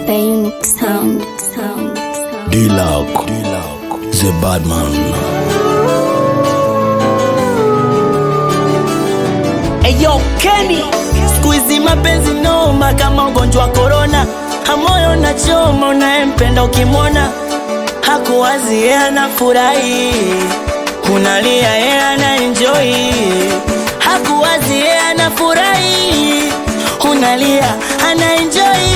Bionic sound, sound, sound. D-Lock, the bad man. Eyo Kenny, siku hizi mapenzi noma kama ugonjwa wa korona, hamoyo na choma, unayempenda ukimwona hakuwazi, yeye anafurahi, unalia, yeye ana enjoy, hakuwazi, yeye anafurahi, unalia, ana enjoy.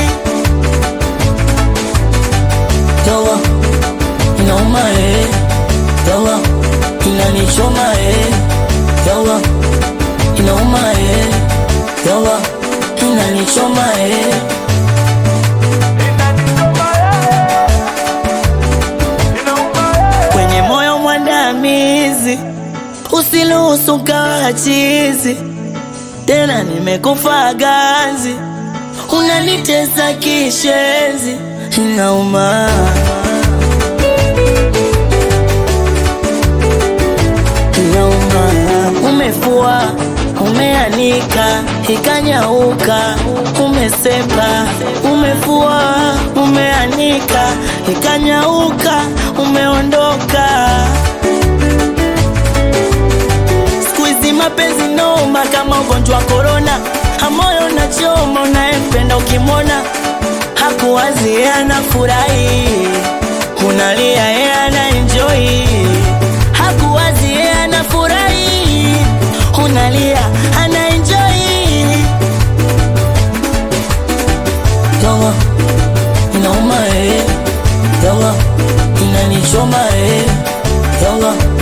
Yawa, inauma eh, yawa, inanichoma eh, yawa inauma eh, yawa inanichoma eh. Kwenye moyo mwandamizi, usiruhusu kawa chizi tena, nimekufa ganzi, unanitesa kishenzi, inauma inauma, umefua umeanika ikanyauka, umesepa umefua umeanika ikanyauka, umeondoka. Siku hizi mapenzi noma kama ugonjwa wa korona, hamoyo na choma, unayempenda ukimwona hakuwazi, yeye anafurahi, unalia, yeye ana enjoy, hakuwazi, yeye anafurahi, unalia, ana enjoy. Yawa, inauma eh, yawa, inanichoma eh, yawa